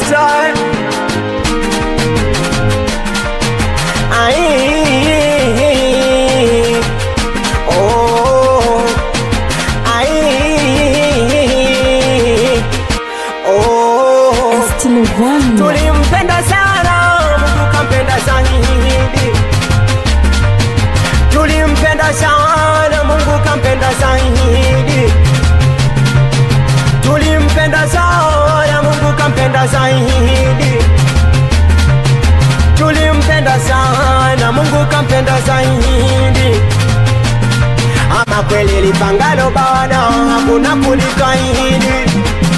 Master Ai Oh Ai Oh Tulimpenda sana Mungu kampenda zaidi Tulimpenda sana Mungu kampenda zaidi Tulimpenda sana Mungu kampenda zaidi Tulimpenda sana Mungu kampenda zaidi Ama kweli lipangalo bana hakuna kulikaidi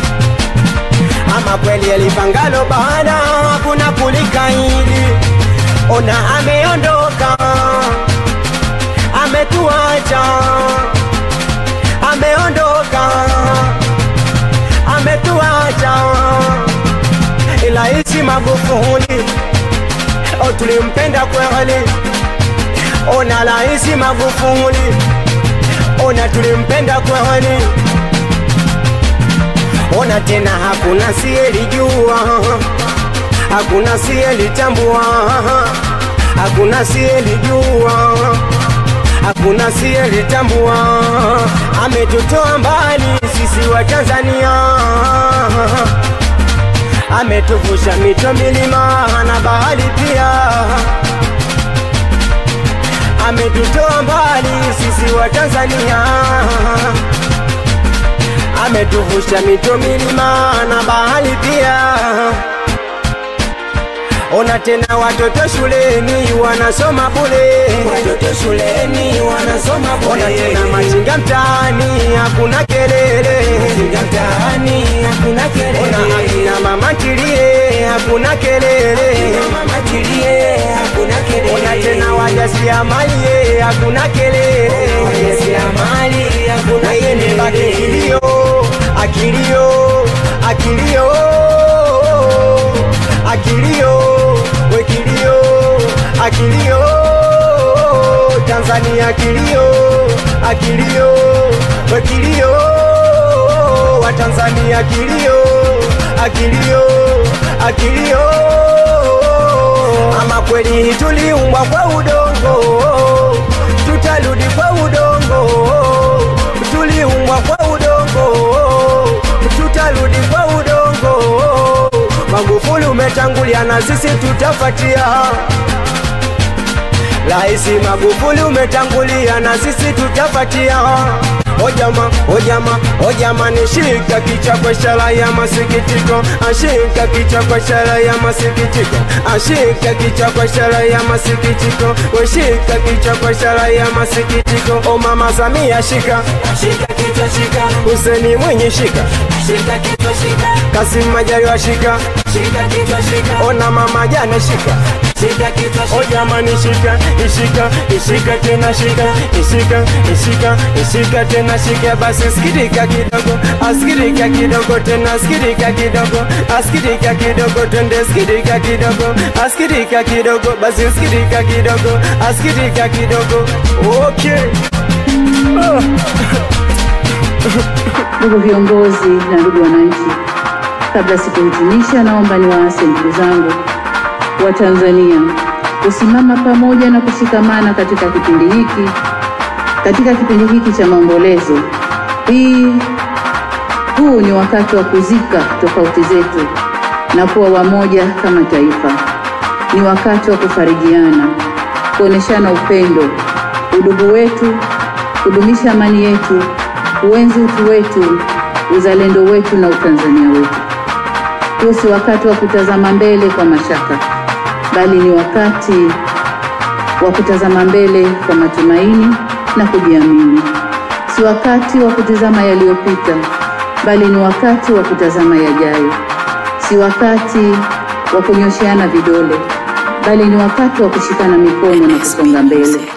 Ama kweli lipangalo bana hakuna kulikaidi Ona ameondoka ametuacha ameondoka ametuacha ila hizi Magufuli o tulimpenda kweli ona laisi Magufuli ona tulimpenda kweli ona tena hakuna siyelijua hakuna siyelitambua hakuna siyelijua hakuna siyelitambua ametutoa mbali sisi wa Tanzania ametuvusha mito milima na bahari pia ametutoa mbali sisi wa Tanzania ametuvusha mito milima na bahari pia Ona tena watoto shuleni wanasoma bure, watoto shuleni wanasoma bure. Ona tena machinga mtaani hakuna kelele, machinga mtaani hakuna kelele. Ona akina mama tilie hakuna kelele, akina mama tilie hakuna kelele. Ona tena wajasiriamali hakuna kelele, wajasiriamali hakuna kelele. Baki kilio, akilio, akilio, akilio, wekilio, akilio, Tanzania kilio, akilio, wekilio, wa Tanzania kilio, akilio, akilio. Ama kweli tuliumbwa kwa udongo, tutarudi kwa udongo, tuliumbwa kwa udongo, tutarudi kwa udongo. Magufuli umetangulia na sisi tutafatia. Raisi Magufuli umetangulia na sisi tutafatia. Ojama, ojama, ojama nishika kichwa kwa ishara ya masikitiko, ashika kichwa kwa ishara ya masikitiko, ashika kichwa kwa ishara ya masikitiko, weshika kichwa kwa ishara ya masikitiko. O mama Samia shika, shika kichwa shika, Huseni Mwinyi shika, shika kichwa shika, Kasim Majaliwa shika, shika kichwa shika, ona mama Jane shika, shika kichwa shika, o jamani shika, ishika, ishika tena shika, ishika, ishika, ishika tena shika, basi sikirika kidogo, asikirika kidogo tena, asikirika kidogo, asikirika kidogo twende, sikirika kidogo, asikirika kidogo, basi sikirika kidogo, asikirika kidogo, okay. Oh. Ndugu viongozi na ndugu wananchi, kabla sikuhitimisha, naomba niwaase ndugu zangu wa Tanzania kusimama pamoja na kushikamana katika kipindi hiki, katika kipindi hiki cha maombolezo. Hii huu ni wakati wa kuzika tofauti zetu na kuwa wamoja kama taifa. Ni wakati wa kufarijiana, kuoneshana upendo, udugu wetu, kudumisha amani yetu, kuenzi utu wetu, uzalendo wetu na utanzania wetu. Huu si wakati wa kutazama mbele kwa mashaka, bali ni wakati wa kutazama mbele kwa matumaini na kujiamini. Si wakati wa kutazama yaliyopita, bali ni wakati wa kutazama yajayo. Si wakati wa kunyosheana vidole, bali ni wakati wa kushikana mikono na kusonga mbele.